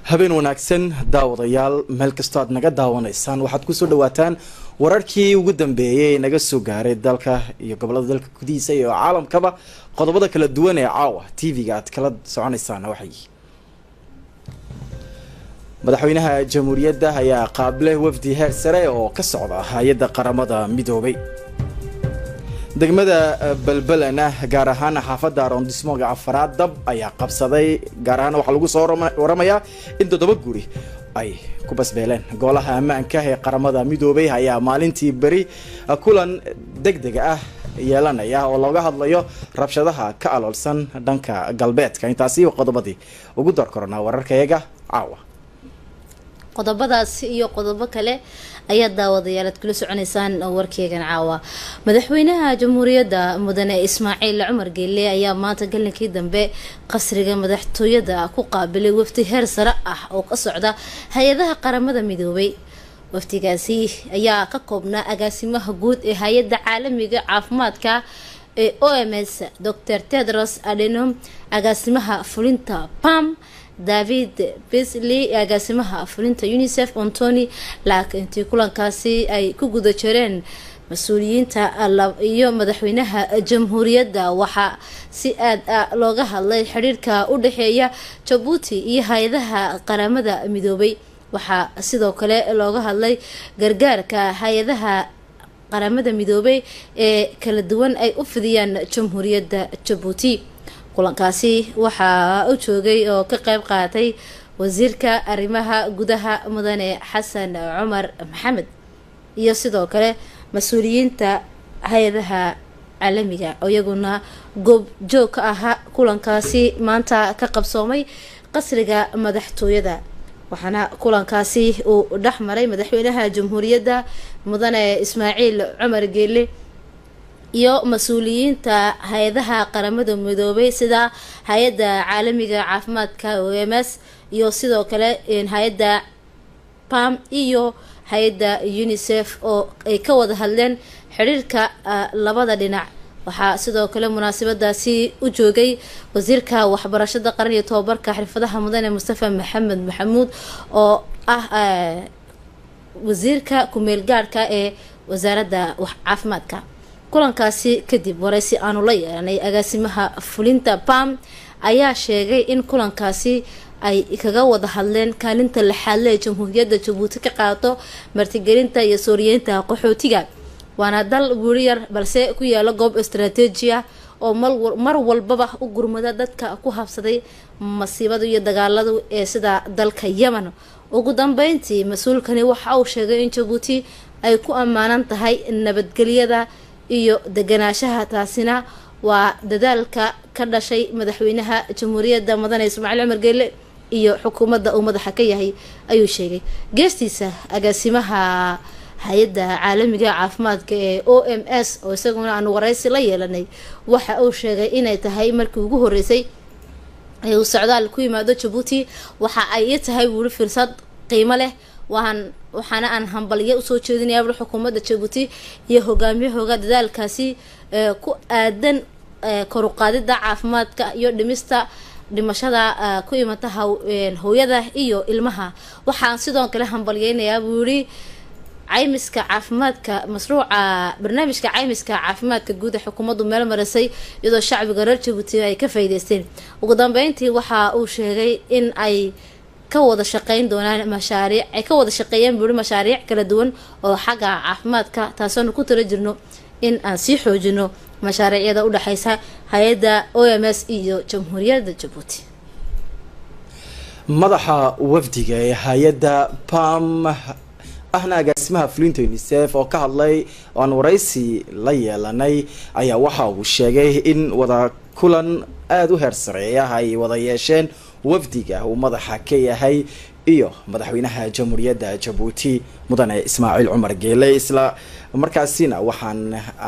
habeen wanaagsan daawadayaal meel kastoo aad naga daawanaysaan waxaad kusoo dhawaataan wararkii ugu dambeeyay ee naga soo gaaray dalka iyo gobolada dalka gudihiisa iyo caalamkaba qodobada kala duwan ee caawa t v-ga aad kala soconaysaan waxay madaxweynaha jamhuuriyadda ayaa qaable wafdi heer sare oo ka socda hay-adda qaramada midoobay degmada balbalana gaar ahaan xaafadda arondismoga afaraad dab ayaa qabsaday gaar ahaan waxaa lagu soo waramayaa in toddoba guri ay ku basbeeleen golaha ammaanka ee qaramada midoobay ayaa maalintii beri kulan deg dega ah yeelanaya oo looga hadlayo rabshadaha ka aloolsan dhanka galbeedka intaasi qodobadii ugu door koronaa wararkayaga caawa qodobadaas iyo qodobo kale ayaa daawadayaal aad kula soconeysaan warkeegan caawa madaxweynaha jamhuuriyadda mudane ismaaciil cumar geelle ayaa maanta galinkii dambe qasriga madaxtooyada ku qaabilay wafdi heer sare ah oo ka socda hay-adaha qaramada midoobay wafdigaasi ayaa ka koobnaa agaasimaha guud ee hay-adda caalamiga caafimaadka ee o m s dor tedros adenom agaasimaha fulinta pam david bisley agaasimaha fulinta unicef antony laak intii kulankaasi ay ku guda jireen mas-uuliyiinta iyo madaxweynaha jamhuuriyadda waxaa si aad a looga hadlay xidhiirka u dhexeeya jabuuti iyo hay-adaha qaramada midoobay waxaa sidoo kale looga hadlay gargaarka hay-adaha qaramada midoobay ee kala duwan ay u fidiyaan jamhuuriyadda jabuuti kulankaasi waxaa u joogay oo ka qeyb qaatay wasiirka arrimaha gudaha mudane xasan cumar maxamed iyo sidoo kale mas-uuliyiinta hay-adaha caalamiga oo iyaguna goob joog ka ahaa kulankaasi maanta ka qabsoomay qasriga madaxtooyada waxaana kulankaasi uu dhex maray madaxweynaha jamhuuriyadda mudane ismaaciil cumar geele iyo mas-uuliyiinta hay-adaha qaramada midoobay sida hay-adda caalamiga caafimaadka o m s iyo sidoo kale hay-adda pam iyo hay-adda unicef oo ay ka wada hadleen xidhiirka labada dhinac waxaa sidoo kale munaasabadaasi u joogay wasiirka waxbarashada qaran iyo tobabarka xirfadaha mudane mustafa maxamed maxamuud oo ah wasiirka ku-meel gaadhka ee wasaaradda caafimaadka kulankaasi kadib waraysi aanu la yeelanay agaasimaha fulinta pam ayaa sheegay in kulankaasi ay kaga wada hadleen kaalinta lixaadle ee jamhuuriyadda jabuuti ka qaadato martigelinta iyo sooriyeynta qaxootiga waana dal buuri yar balse ku yaala goob istaraatiiji ah oo mar walbaba u gurmada dadka ku habsaday masiibada iyo dagaaladu ee sida dalka yemen ugu dambeyntii mas-uulkani waxa uu sheegay in jabuuti ay ku ammaanan tahay nabadgelyada iyo deganaanshaha taasina waa dadaalka ka dhashay madaxweynaha jamhuuriyadda mudane ismaaciil cumar geelle iyo xukuumadda uu madaxa ka yahay ayuu sheegay geestiisa agaasimaha hay-adda caalamiga caafimaadka ee o m s oo isaguna aanu waraysi la yeelanay waxa uu sheegay inay tahay markii ugu horeysay ee uu socdaal ku yimaado jabuuti waxa ay ii tahay wuuli firsad qiimo leh waan waxaana aan hambalyo usoo jeedinaya bul xukuumadda jabuuti iyo hogaamiyahooga dadaalkaasi ku aadan koruqaadida caafimaadka iyo dhimista dhimashada ku imata hooyada iyo ilmaha waxaan sidoo kale hambalyeynayaa buu yihi caymiska caafimaadka mashruuca barnaamijka caymiska caafimaadka guud ee xukuumaddu meel marisay iyadoo shacbiga reer jabuuti ay ka faa'iideysteen ugu dambeyntii waxa uu sheegay in ay ka wada shaqeyn doonaan mashaariic ay ka wada shaqeeyaan buuri mashaariic kala duwan oo xagga caafimaadka taasoonu ku tala jirno in aan sii xoojino mashaariicyada u dhexeysa hay-adda o m s iyo jamhuuriyadda jabuuti madaxa wafdiga ee hay-adda pam ahna agaasimaha fulinta unicef oo ka hadlay oo aan waraysi la yeelanay ayaa waxa uu sheegay in wada kulan aada u heer sareeya ay wada yeesheen wafdiga uu madaxa ka yahay iyo madaxweynaha jamhuuriyadda jabuuti mudane ismaaciil cumar geele isla markaasina waxaan aan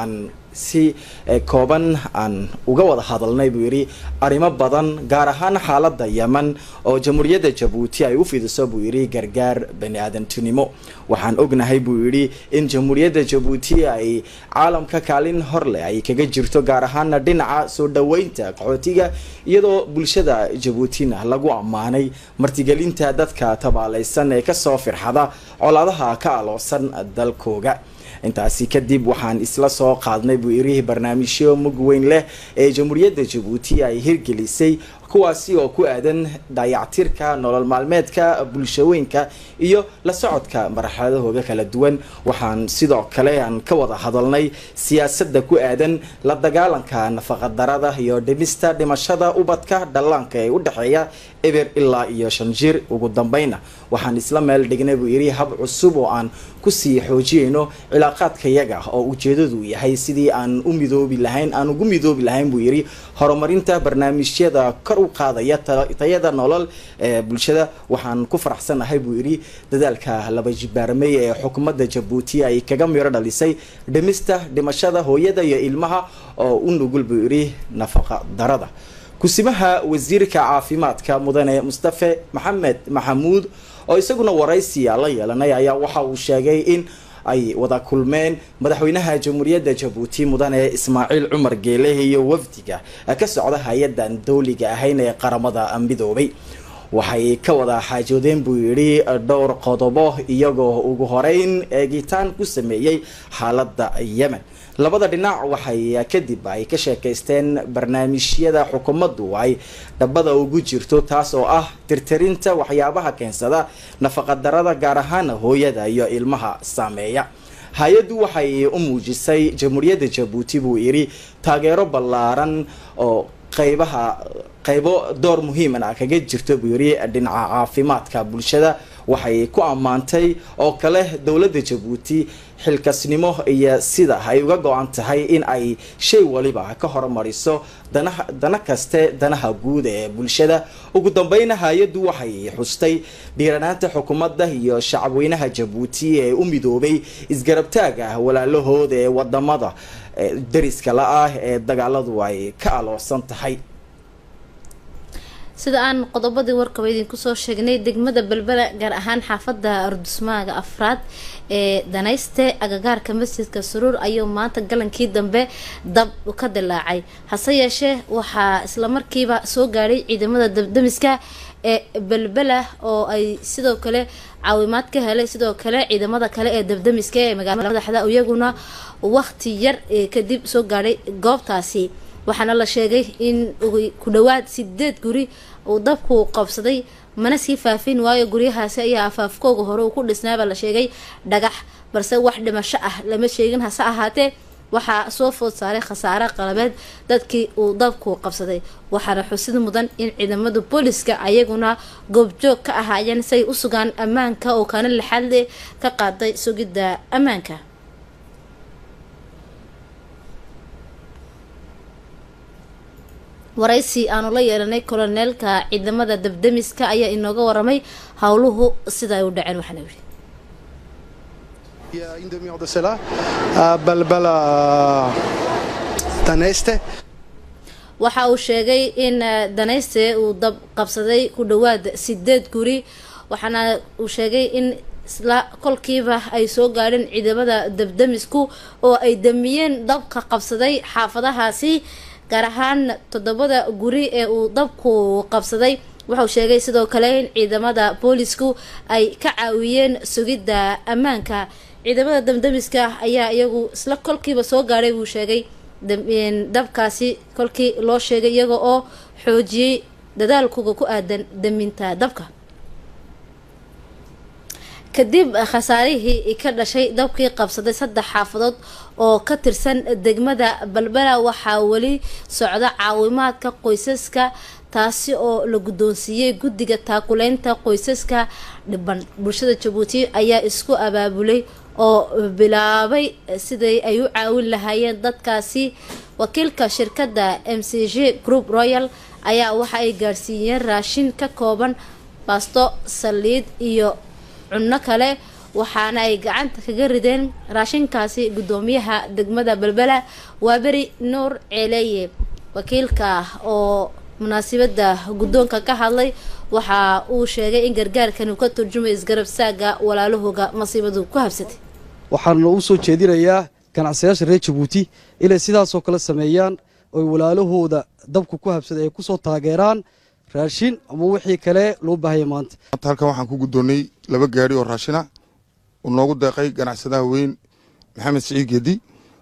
si kooban aan uga wada hadalnay buu yidhi arrimo badan gaar ahaan xaaladda yemen oo jamhuuriyadda jabuuti ay u fidiso buu yidhi gargaar bani aadantinimo waxaan ognahay buu yidhi in jamhuuriyadda jabuuti ay caalamka kaalin hor leh ay kaga jirto gaar ahaana dhinaca soo dhaweynta qaxootiga iyadoo bulshada jabuutina lagu ammaanay martigelinta dadka tabaalaysan ee kasoo firxada colaadaha ka aloosan dalkooga intaasi kadib waxaan isla soo qaadnay buu yidhi barnaamijyo mug weyn leh ee jamhuuriyadda jabuuti ay hirgelisay kuwaasi oo ku aadan dayactirka nolol maalmeedka bulshooyinka iyo la socodka marxaladahooda kala duwan waxaan sidoo kale aan ka wada hadalnay siyaasadda ku aadan la dagaalanka nafaqadarada iyo dhimista dhimashada ubadka dhallaanka ee u dhexeeya eber ilaa iyo shan jir ugu dambayna waxaan isla meel dhignay buu yidhi hab cusub oo aan kusii xoojiyeyno cilaaqaadkayaga oo ujeedadu yahay sidii aan u midoobi lahayn aan ugu midoobi lahayn buu yidhi horumarinta barnaamijyada kor u qaadaya tayada nolol ee bulshada waxaan ku faraxsanahay buu yidhi dadaalka laba jibaarmey ee xukuumadda jabuuti ay kaga miro dhalisay dhimista dhimashada hooyada iyo ilmaha oo u nugul buu yidhi nafaqa darada kusimaha wasiirka caafimaadka mudane mustafe maxamed maxamuud oo isaguna waraysiya la yeelanay ayaa waxa uu sheegay in ay wada kulmeen madaxweynaha jamhuuriyadda jabuuti mudane ismaaciil cumar geele iyo wafdiga ka socda hay-adan dowliga ahayn ee qaramada midoobay waxay ka wada xaajoodeen buu yidhi dhowr qodobo iyagoo ugu horeyn eegitaan ku sameeyey xaaladda yemen labada dhinac waxay kadib ay ka sheekaysteen barnaamijyada xukuumaddu ay dhabada ugu jirto taas oo ah tirtirinta waxyaabaha keensada nafaqadarada gaar ahaan hooyada iyo ilmaha saameeya hay-addu waxay u muujisay jamhuuriyadda jabuuti buu yidhi taageero ballaaran oo qaybaha qaybo door muhiiman ah kaga jirto buu yidhi dhinaca caafimaadka bulshada waxay ku ammaantay oo kale dowladda jabuuti xilkasnimo iyo sida ay uga go-an tahay in ay shay waliba ka horumariso danaha dana kaste danaha guud ee bulshada ugu dambeyna hay-addu waxay xustay dhiiranaanta xukuumadda iyo shacabweynaha jabuuti ee u midoobay isgarabtaaga walaalahooda ee wadamada dariska la-ah ee dagaaladu ay ka aloosan tahay sida aan qodobadii warkaba idinku soo sheegnay degmada belbela gaar ahaan xaafada ardusmaaga afraad ee danayste agagaarka masjidka suruur ayuu maanta galankii dambe dab ka dilaacay hase yeeshee waxaa islamarkiiba soo gaadhay ciidamada dabdamiska ee belbela oo ay sidoo kale caawimaad ka helay sidoo kale ciidamada kale ee dabdamiska ee magaalada madaxda iyaguna waqti yar kadib soo gaadhay goobtaasi waxaana la sheegay in ku dhawaad sideed guri uu dabku qabsaday mana sii faafin waayo guryahaasi ayaa afaafkooga hore uu ku dhisnaaba la sheegay dhagax balse wax dhimasho ah lama sheegin hase ahaatee waxaa soo food saaray khasaare qalabeed dadkii uu dabku qabsaday waxaana xusid mudan in ciidamada booliska ayaguna goobjoog ka ahaayeen si ay u sugaan ammaanka oo kaana lixaadle ka qaaday sugidda ammaanka waraysi aanu la yeelanay koloneelka ciidamada dabdamiska ayaa inooga waramay howluhu sida ay u dhaceen waxaana yidhi Il y a une demi-heure de cela, à Balbala Taneste. waxa uu sheegay in danayste uu dab qabsaday ku dhawaad sideed guri waxaana uu sheegay in isla kolkiiba ay soo gaadheen ciidamada dabdamisku oo ay damiyeen dabka qabsaday xaafadahaasi gaar ahaan toddobada guri ee uu dabku qabsaday wuxuu sheegay sidoo kale in ciidamada boolisku ay ka caawiyeen sugidda ammaanka ciidamada damdamiska ayaa iyagu isla kolkiiba soo gaadhay buu sheegay dabkaasi kolkii loo sheegay iyaga oo xoojiyey dadaalkuga ku aadan daminta dabka kadib khasaarihii ka dhashay dabkii qabsaday saddex xaafadood oo ka tirsan degmada balbela waxaa weli socda caawimaadka qoysaska taasi oo la guddoonsiiyey guddiga taakuleynta qoysaska dhiban bulshada jabuuti ayaa isku abaabulay oo bilaabay siday ay u caawin lahaayeen dadkaasi wakiilka shirkadda m c g group royal ayaa waxa ay gaadhsiiyeen raashin ka kooban baasto saliid iyo cunno kale waxaana ay gacanta kaga rideen raashinkaasi gudoomiyaha degmada belbela waa beri nuur ceeleeye wakiilka oo munaasabada guddoonka ka hadlay waxa uu sheegay in gargaarkani uu ka turjumay isgarab saaga walaalahooga masiibadu ku habsatay waxaana u soo jeedinayaa ganacsayaasha reer jabuuti inay sidaasoo kale sameeyaan oy walaalahooda dabku ku habsaday ay kusoo taageeraan raashin ama wixii kale loo baahaya maanta halkan waxaan ku guddoonnay laba gaari oo raashina uu noogu deeqay ganacsadaha weyn maxamed siciid geedi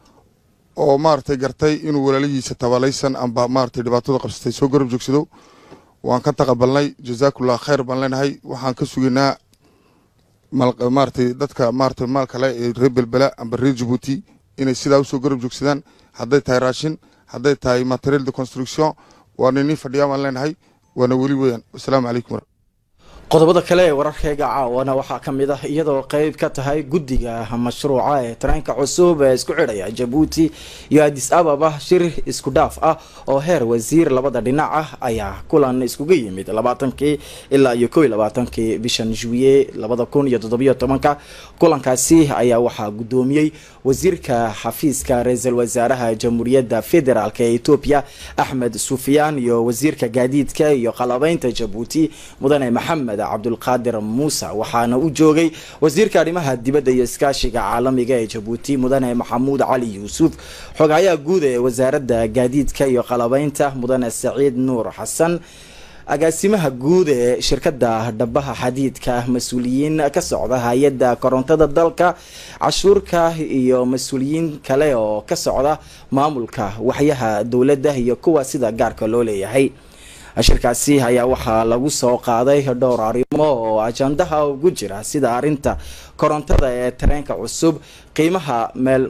oo maaragtay gartay inuu walaalihiisa tabalaysan amba maaragtay dhibaatada qabsatay soo garab joogsado waan ka taqabalnay jazaakullah khayr baan leenahay waxaan ka sugaynaa maaragtay dadka maaragtay maal kale ee reer belbela amba reer jabuuti inay sidaa usoo garab joogsadaan hadday tahay raashin hadday tahay material de construction waana inin fadhiyaa baan leenahay waana weli weeyaan wasalaamu calaykum qodobada kale ee wararkayga caawana waxaa ka mid ah iyadoo qeyb ka tahay guddiga mashruuca ee tareenka cusub ee isku xidhaya jabuuti iyo adis ababa shir isku dhaaf ah oo heer wasiir labada dhinac ah ayaa kulan iskuga yimid labaatankii ilaa iyo kow iyo labaatankii bishan juwiye labada kun iyo toddobiyo tobanka kulankaasi ayaa waxaa guddoomiyey wasiirka xafiiska ra-iisul wasaaraha jamhuuriyadda federaalk ee etoobiya axmed sufyaan iyo wasiirka gaadiidka iyo qalabeynta jabuuti mudane maxamed cabdulqaadir muuse waxaana u joogay wasiirka arrimaha dibadda iyo iskaashiga caalamiga ee jabuuti mudane maxamuud cali yuusuf xogayaha guud ee wasaaradda gaadiidka iyo qalabeynta mudane saciid nuur xasan agaasimaha guud ee shirkadda dhabaha xadiidka mas-uuliyiin ka socda hay-adda korontada dalka cashuurka iyo mas-uuliyiin kale oo ka socda maamulka waxyaha dowladda iyo kuwa sida gaarka loo leeyahay shirkaasi ayaa waxaa lagu soo qaaday dhowr arrimo oo ajandaha ugu jira sida arrinta korontada ee tareenka cusub qiimaha meel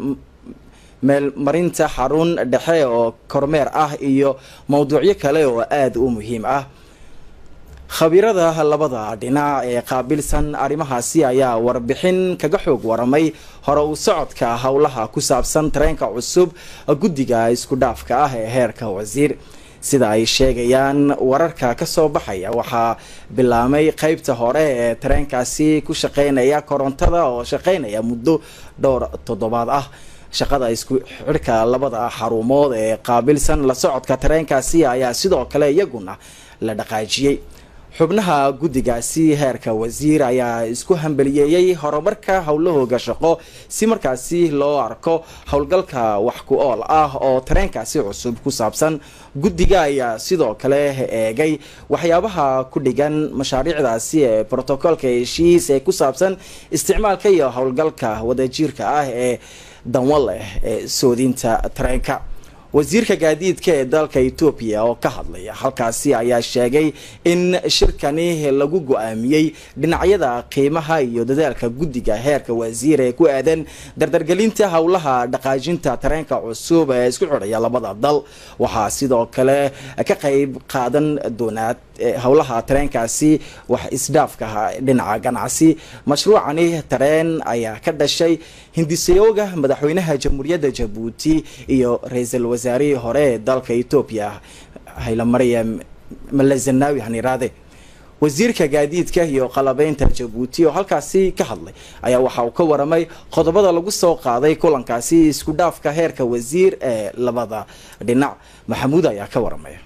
meelmarinta xarun dhexe oo kormeer ah iyo mowduucyo kale oo aada u muhiim ah khabiirada labada dhinac ee qaabilsan arrimahaasi ayaa warbixin kaga xoog waramay hore u socodka howlaha ku saabsan tareenka cusub guddiga isku dhaafka ah ee heerka wasiir sida ay sheegayaan wararka kasoo baxaya waxaa bilaamay qeybta hore ee tareenkaasi ku shaqeynaya korontada oo shaqeynaya muddo dhowr toddobaad ah shaqada isku xidhka labada xarumood ee qaabilsan la socodka tareenkaasi ayaa sidoo kale iyaguna la dhaqaajiyey xubnaha guddigaasi heerka wasiir ayaa isku hambaliyeeyey horumarka howlahooga shaqo si markaasi loo arko howlgalka wax ku ool ah oo tareenkaasi cusub ku saabsan guddiga ayaa sidoo kale eegay waxyaabaha ku dhigan mashaariicdaasi ee brotocolka heshiis ee ku saabsan isticmaalka iyo howlgalka wadajiirka ah ee danwa leh ee soodinta tareenka wasiirka gaadiidka ee dalka etoobiya oo ka hadlaya halkaasi ayaa sheegay in shirkani lagu go-aamiyey dhinacyada qiimaha iyo dadaalka guddiga heerka wasiir ee ku aadan dardargelinta howlaha dhaqaajinta tareenka cusub ee isku xidhaya labada dal waxaa sidoo kale ka qeyb qaadan doonaad howlaha tareenkaasi wax isdhaafka dhinaca ganacsi mashruucani tareen ayaa ka dhashay hindisayooga madaxweynaha jamhuuriyadda jabuuti iyo ra-iisul wasaarihii hore ee dalka etoobiya haylamariyam malazanawi haniraade wasiirka gaadiidka iyo qalabeynta jabuuti oo halkaasi ka hadlay ayaa waxa uu ka waramay qodobada lagu soo qaaday kulankaasi isku dhaafka heerka wasiir ee labada dhinac maxamuud ayaa ka waramaya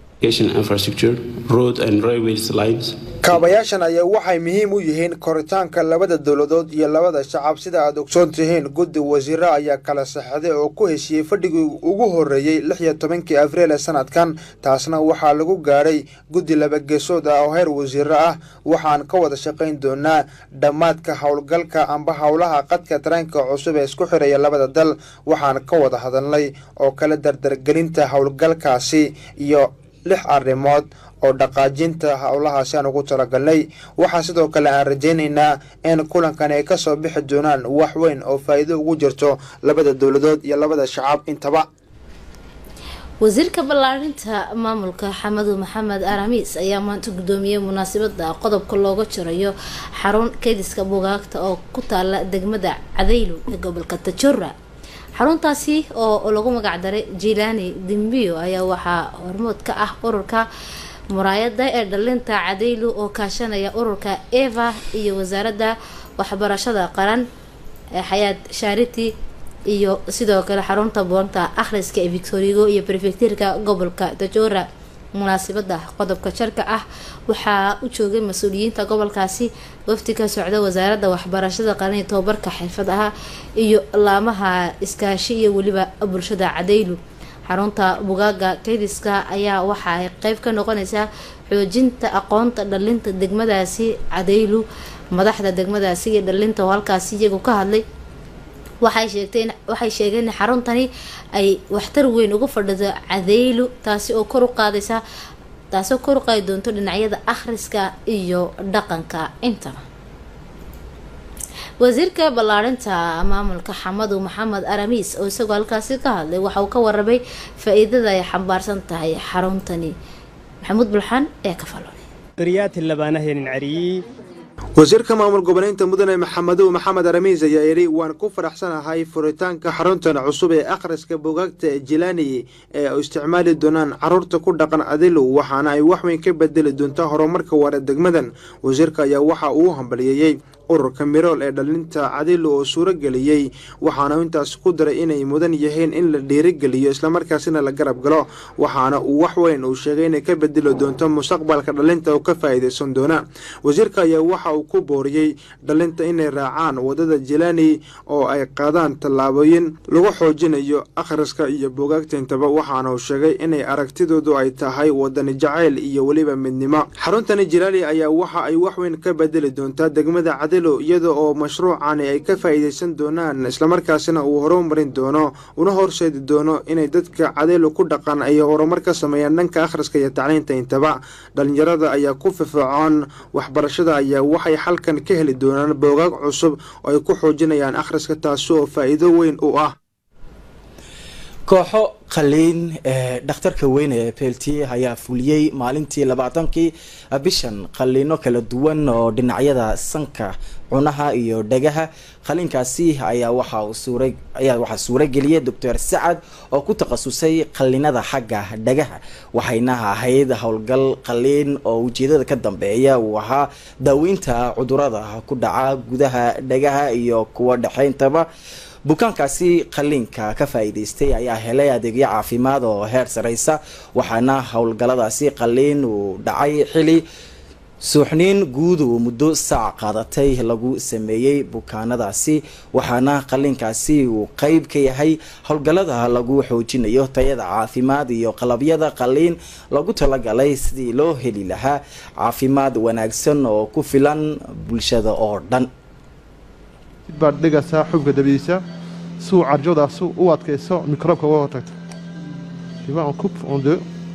kaabayaashan ayaa waxay muhiim u yihiin koritaanka labada dowladood iyo labada shacab sida aad ogsoon tihiin guddi wasiiro ayaa kala saxday oo ku heshiiyey fadhigii ugu horreeyey lix iyo tobankii abriil ee sanadkan taasna waxaa lagu gaadhay guddi labageesood ah oo heer wasiiro ah waxaan ka wada shaqayn doonaa dhammaadka howlgalka amba howlaha qadka tareenka cusub ee isku xiraya labada dal waxaan ka wada hadalnay oo kala dardargelinta howlgalkaasi iyo lix arrimood oo dhaqaajinta howlahaasi aan ugu talagalnay waxaa sidoo kale aan rajaynaynaa in kulankan ay kasoo bixi doonaan wax weyn oo faa'iido ugu jirto labada dowladood iyo labada shacab intaba wasiirka ballaarinta maamulka xamadu maxamed aramis ayaa maanta guddoomiyey munaasabada qodobka looga jirayo xarun kediska bugaagta oo ku taala degmada cadaylo ee gobolka tajora xaruntaasi oo lagu magacdaray jilani dimbiyo ayaa waxaa hormood ka ah ururka muraayada ee dhalinta cadaylu oo kaashanaya ururka eva iyo wasaaradda waxbarashada qaran ee xayaad shariti iyo sidoo kale xarunta boonta akhriska ee victorigo iyo prefectirka gobolka dajora munaasabada qodobka jarka ah waxaa u joogay mas-uuliyiinta gobolkaasi wafdi ka socda wasaaradda waxbarashada qaran iyo tobabarka xirfadaha iyo laamaha iskaashi iyo weliba bulshada cadaylu xarunta bugaaga kaydiska ayaa waxa ay qeyb ka noqoneysaa xoojinta aqoonta dhalinta degmadaasi cadaylu madaxda degmadaasi iyo dhalinta oo halkaasi iyagu ka hadlay waxay sheegteen waxay sheegeen in xaruntani ay waxtar weyn ugu fadhido cadaylu taasi oo kor u qaadaysa taasi oo kor u qaadi doonto dhinacyada akhriska iyo dhaqanka intaba wasiirka ballaarinta maamulka xamadu maxamed aramiis oo isagoo halkaasi ka hadlay waxa uu ka warramay faa-iidada ay xambaarsan tahay xaruntani maxamuud bulxaan ee ka falonay wasiirka maamul goboleynta mudane maxamedow maxamed aramiis ayaa yidhi waan ku faraxsanahay furitaanka xaruntan cusub ee akhriska bugaagta jilani ee u isticmaali doonaan caruurta ku dhaqan adilu waxaana ay waxweyn ka bedeli doontaa horumarka waara degmadan wasiirka ayaa waxa uu hambaliyeeyey ururka mirool ee dhalinta cadilu oo suuro geliyey waxaana intaas ku daray inay mudan yihiin in la dhiirigeliyo islamarkaasina la garab galo waxaana uu wax weyn uu sheegay inay ka bedeli doonto mustaqbalka dhalinta oo ka faa'iidaysan doona wasiirka ayaa waxa uu ku booriyey dhalinta inay raacaan wadada jilani oo ay qaadaan tallaabooyin lagu xoojinayo akhriska iyo bogaagtintaba waxaana uu sheegay inay aragtidoodu ay tahay wadani jacayl iyo weliba midnimo xaruntani jilali ayaa waxa ay wax weyn ka bedeli doontaa degmada cadil iyada oo mashruucani ay ka faa'iidaysan doonaan islamarkaasina uu horumarin doono una horseedi doono inay dadka cadeylo ku dhaqan ay horumar ka sameeyaan dhanka akhriska iyo tacliinta intaba dhalinyarada ayaa ku firfircoon waxbarashada ayaa waxay halkan ka heli doonaan boogaag cusub oo ay ku xoojinayaan akhriska taasi oo faa'iido weyn u ah kooxo qaliin ee dhakhtarka weyn ee plt ayaa fuliyey maalintii labaatankii bishan qaliino kala duwan oo dhinacyada sanka cunaha iyo dhagaha qaliinkaasi ayaa waxa uu suura ayaa waxaa suurageliyay doctor sacad oo ku takhasusay qalinada xagga dhagaha waxayna ahayd howlgal qaliin oo ujeedada ka dambeeya uu ahaa daaweynta cudurada ku dhaca gudaha dhagaha iyo kuwa dhexeyntaba bukaankaasi qaliinka ka faa'iidaystay ayaa helay adeegyo caafimaad oo heer sareysa waxaana howlgaladaasi qaliin uu dhacay xili suuxniin guud uu muddo saac qaadatay lagu sameeyey bukaanadaasi waxaana qaliinkaasi uu qeyb ka yahay howlgalada lagu xoojinayo tayada caafimaad iyo qalabyada qaliin lagu talagalay sidii loo heli lahaa caafimaad wanaagsan oo ku filan bulshada oo dhan baad dhigaysaa xubka dabadiisa si uu carjoodaasi u adkayso microobka uga hortagto tu vois on coupe en deux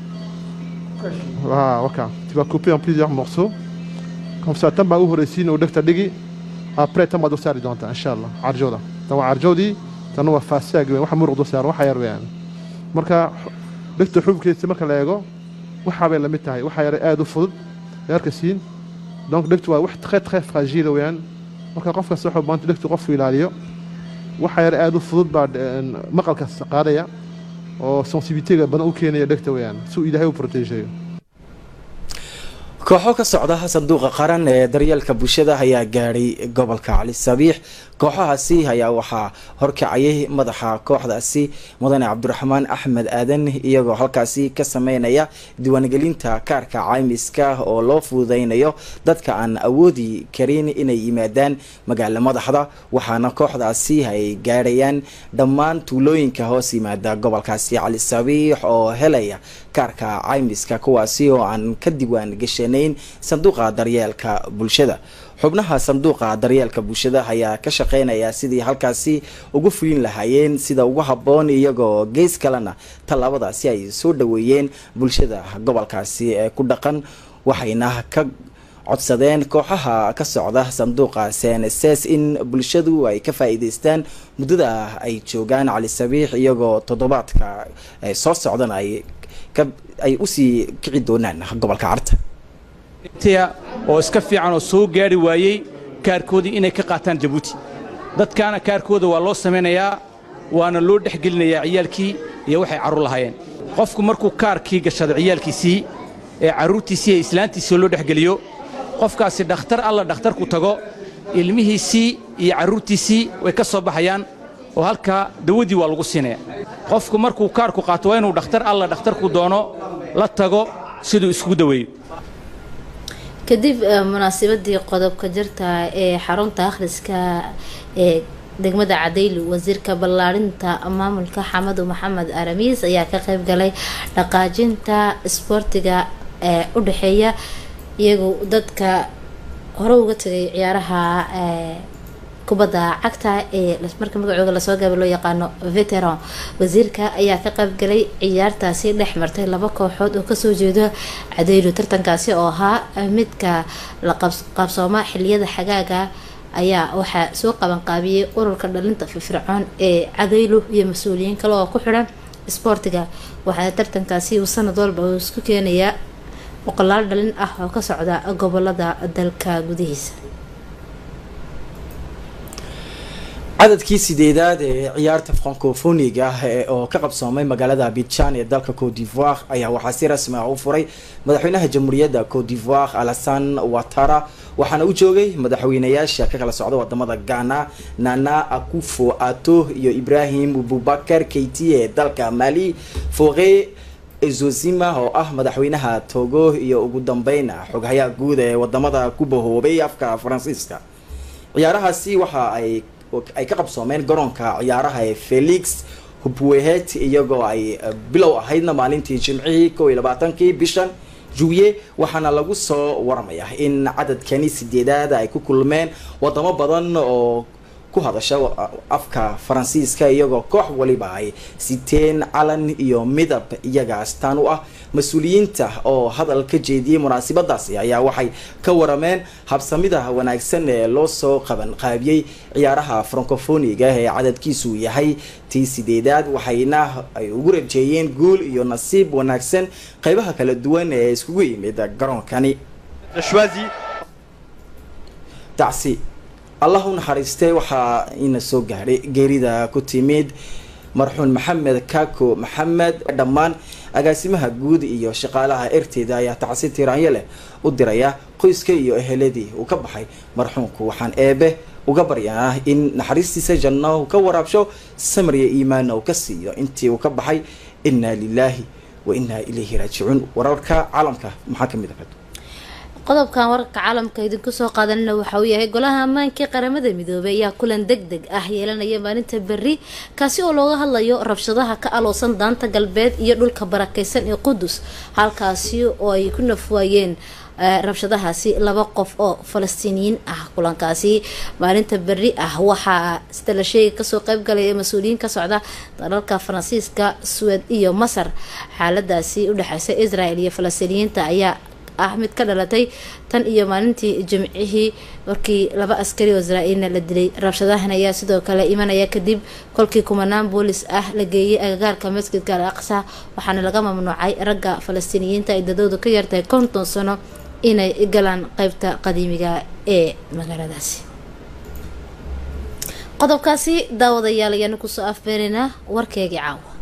voilà waka tu vas couper en plusieurs morceaux comme ça tan baa u horeysiin oo dhegta dhigi après tan baad u saari doontaa insha allah carjooda tan waa carjoodii tan waa faasaag weyn waxa muruq dul saaran waxa yar weeyaan marka dhegta xubkiisa marka la eego waxaa bay la mid tahay waxa yar aad u fudud yarka siin donc dhegtu waa wax très très fragile weeyaan marka qof kasta wuxuu maanta dhegtu qofku ilaaliyo waxa yar aad u fudud baa maqalka qaadaya oo sensibilitega badan u keenaya dhegta weeyaan si uu ilaahay u protegeeyo kooxo ka socda sanduuqa qaran ee daryeelka bulshada ayaa gaadhay gobolka cali sabiix kooxahaasi ayaa waxaa horkacayay madaxa kooxdaasi mudane cabdiraxmaan axmed aadan iyagoo halkaasi ka sameynaya diiwaangelinta kaarka caymiska oo loo fududeynayo dadka aan awoodi karin inay yimaadaan magaalo madaxda waxaana kooxdaasi ay gaadhayaan dhammaan tuulooyinka hoos yimaada gobolkaasi cali sabiix oo helaya kaarka caymiska kuwaasi oo aan ka diiwaan gashanayn sanduuqa daryeelka bulshada xubnaha sanduuqa daryeelka bulshada ayaa ka shaqeynaya sidii halkaasi ugu fulin lahaayeen sida ugu habboon iyagoo gees kalena tallaabadaasi ay soo dhaweeyeen bulshada gobolkaasi ee ku dhaqan waxayna ka codsadeen kooxaha ka socda sanduuqa cnss in bulshadu ay ka faa'iidaystaan muddada ay joogaan cali sabiix iyagoo toddobaadka soo socdan ay ay usii kici doonaan gobolka carta oo iska fiican oo soo gaari waayey kaarkoodii inay ka qaataan jabuuti dadkaana kaarkooda waa loo samaynayaa waana loo dhexgelinayaa ciyaalkii iyo waxay carruur lahaayeen qofku markuu kaarkii gashado ciyaalkiisii ee carruurtiisii ee islaantiisii loo dhexgeliyo qofkaasi dhakhtar alla dhakhtarku tago ilmihiisii iyo carruurtiisii way ka soo baxayaan oo halkaa dawadii waa lagu siinaya qofku markuu kaarku qaato waa inuu dhakhtar alla dhakhtarku doono la tago siduu iskugu daweeyo kadib munaasabadii qodobka jirta ee xarunta akhriska ee degmada cadaylu wasiirka ballaarinta maamulka xamadu maxamed aramiis ayaa ka qayb galay dhaqaajinta isboortiga ee u dhexeeya iyagu dadka hore uga tagay ciyaaraha kubadda cagta ee marka magacooda lasoo gaaba loo yaqaano veteran wasiirka ayaa ka qaybgalay ciyaartaasi dhex martay laba kooxood oo kasoo jeeda cadaylu tartankaasi oo ahaa midka la qaabsooma xiliyada xagaaga ayaa waxaa soo qabanqaabiyey ururka dhalinta firfircoon ee cadaylu iyo mas-uuliyiin kale oo ku xidhan isboortiga waxaana tartankaasi uu sanad walba uu isku keenayaa boqolaal dhalin ah oo ka socda gobolada dalka gudihiisa cadadkii sideedaad ee ciyaarta francofoniga oo ka qabsoomay magaalada abidjan ee dalka cote d'ivoire ayaa waxaa si rasmi ah u furay madaxweynaha jamhuuriyadda cote d'ivoire alasan watara waxaana u joogay madaxweynayaasha ka kala socda wadamada ghana nana akufo ato iyo ibrahim bubakar keyti ee dalka mali foqe zozima oo ah madaxweynaha togo iyo ugu dambeyn xoghayaha guud ee wadamada ku bahoobay afka faransiiska ciyaarahaasi waxa ay ay ka qabsoomeen garoonka ciyaaraha ee felix hubwehet iyagoo ay bilow ahaydna maalintii jimcihii kow iyo labaatankii bishan juye waxaana lagu soo waramaya in cadadkani sideedaad ay ku kulmeen wadamo badan oo ku hadasha afka faransiiska iyagoo koox waliba ay siteen calan iyo midab iyaga astaan u ah mas-uuliyiinta oo hadal ka jeediyey munaasabadaasi ayaa waxay ka warameen habsamida wanaagsan ee loo soo qaban qaabiyey ciyaaraha francofoniga ee cadadkiisu yahay tii sideedaad waxayna ay ugu rajeeyeen guul iyo nasiib wanaagsan qeybaha kala duwan ee iskugu yimid garoonkani tacsi allah u naxariistay waxaa ina soo gaadhay geerida ku timid marxuun maxamed kako maxamed dhammaan agaasimaha guud iyo shaqaalaha erteeda ayaa tacsi tiraanyo leh u diraya qoyska iyo eheladii uu ka baxay marxuunku waxaan eebe uga baryanaa in naxariistiisa janno uu ka waraabsho samriya iimaanna uu ka siiyo intii uu ka baxay inaa lilaahi wa inaa ilayhi raajicuun wararka caalamka maxaa kamid ah qodobkan wararka caalamka idinku soo qaadanina waxa uu yahay golaha ammaankii qaramada midoobay ayaa kulan deg deg ah yeelanaya maalinta berri kaasi oo looga hadlayo rabshadaha ka aloosan daanta galbeed iyo dhulka barakeysan ee qudus halkaasi oo ay ku nafwaayeen rabshadahaasi laba qof oo falastiiniyiin ah kulankaasi maalinta berri ah waxaa sida la sheegay kasoo qeybgalaya mas-uuliyiin ka socda dalalka faransiiska suwed iyo masar xaaladaasi udhexeysa israel iyo falastiiniyiinta ayaa ah mid ka dhalatay tan iyo maalintii jimcihii markii laba askari oo israa-iilna la dilay rabshadahan ayaa sidoo kale imanaya kadib kolkii kumanaan boolis ah la geeyay agagaarka masjidka al aqsa waxaana laga mamnuucay ragga falastiiniyiinta ay dadoodu ka yartahay konton sano inay galaan qeybta qadiimiga ee magaaladaasi qodobkaasi daawadayaal ayaanu kusoo afbeeraynaa warkeegii caawa